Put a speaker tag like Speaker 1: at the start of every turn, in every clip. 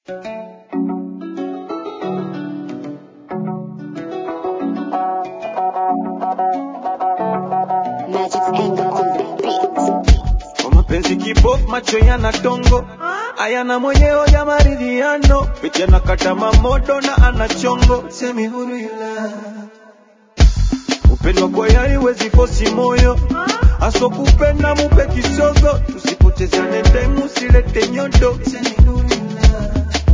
Speaker 1: macho yana tongo ayana mwenyewe ya maridhiano piti anakata mamodo na ana chongo semi huru yula upendwa kwa yari wezi fosi moyo aso kupenda mupe kisogo tusipotezane time usilete nyodo semi huru yula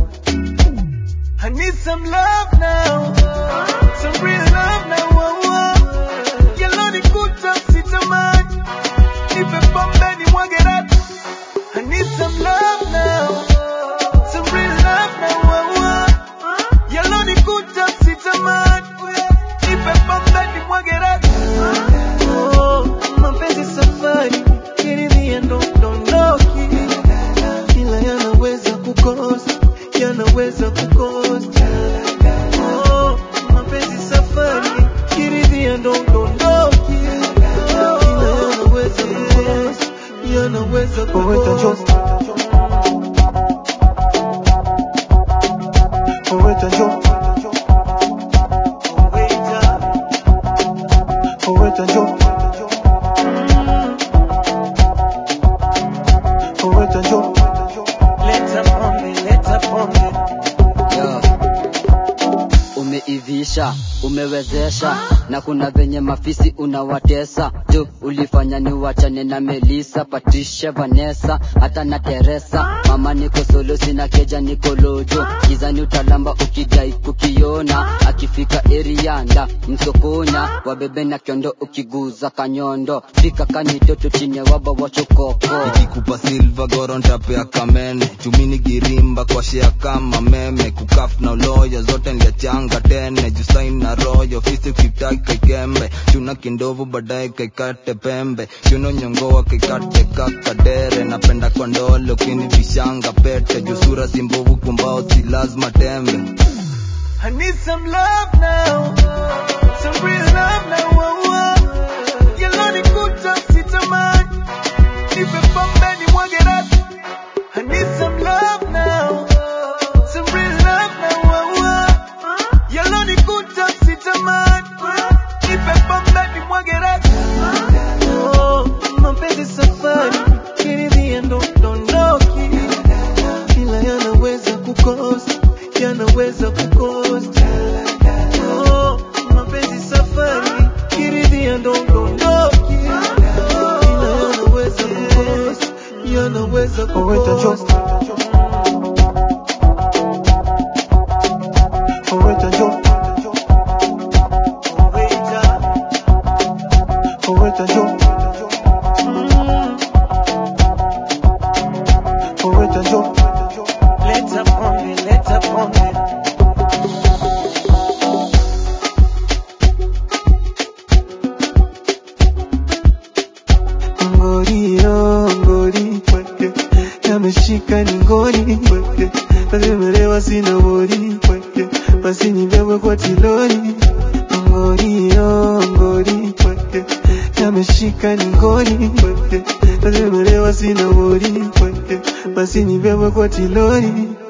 Speaker 1: I need some love now some real love now oh, oh. Yellow ni kuta sitamani nipe pombe ni mwage ratu I need some love now some real love now oh, oh. Yellow ni kuta sitamani nipe pombe ni mwage ratu Oh, mapenzi safari kiridhia ndo dondoki ila yanaweza kukosa yanaweza kukosa Oh, mapenzi safari kiridhia ndo dondoki ila yanaweza kukosa yanaweza kukosa
Speaker 2: Poeta Joe,
Speaker 1: Waiter,
Speaker 2: Poeta Joe, Poeta Joe,
Speaker 1: leta pombe leta pombe
Speaker 3: Yo. Umeivisha, umewezesha na kuna venye mafisi unawatesa tu, ulifanya ni wachane na Melisa, Patricia, Vanessa hata na Teresa. Mama niko solo, sina keja, niko lojo gizani, utalamba ukidai kukiona, akifika erianda msokonya wabebe na kiondo, ukiguza kanyondo fika kanitoto chini ya waba wachokoko
Speaker 4: ikikupa silva goro ntapea kamene chumini girimba kwa shea kama meme kukaf na uloyo zote nliachanga tene jusain na royo fisi ukitaki kaikembe chuna kindovu baadaye kaikate pembe chuno nyongoa kaikate kakadere napenda kwa ndolo kini vishanga pete jusura simbovu kumbao si lazima tembe
Speaker 1: I need some love now, some real love now. Oh, oh. Yellow ni kuta sitamani, nipe pombe ni mwage ratu. I need some love now, some real love now. Oh, oh. Yellow ni kuta sitamani, nipe pombe ni mwage ratu. Oh, mapenzi safari, kiridhia ndo dondoki, ila yanaweza kukosa, yanaweza kukosa. Oh, mapenzi safari, kiridhia ndo dondoki, ila yanaweza kukosa, yanaweza
Speaker 2: Poeta Joe,
Speaker 1: kukosa.
Speaker 2: Poeta Joe,
Speaker 1: Waiter,
Speaker 2: Poeta Joe,
Speaker 1: mm,
Speaker 2: Poeta Joe,
Speaker 1: leta pombe, leta pombe.
Speaker 2: ngori oh, ngori kweke yameshika ni ngori kweke nazimelewa sina wori kweke basi nibebwe kwa tilori ngori oh, ngori kweke yameshika ni ngori kweke nazimelewa sina wori kweke basi nibebwe kwa tilori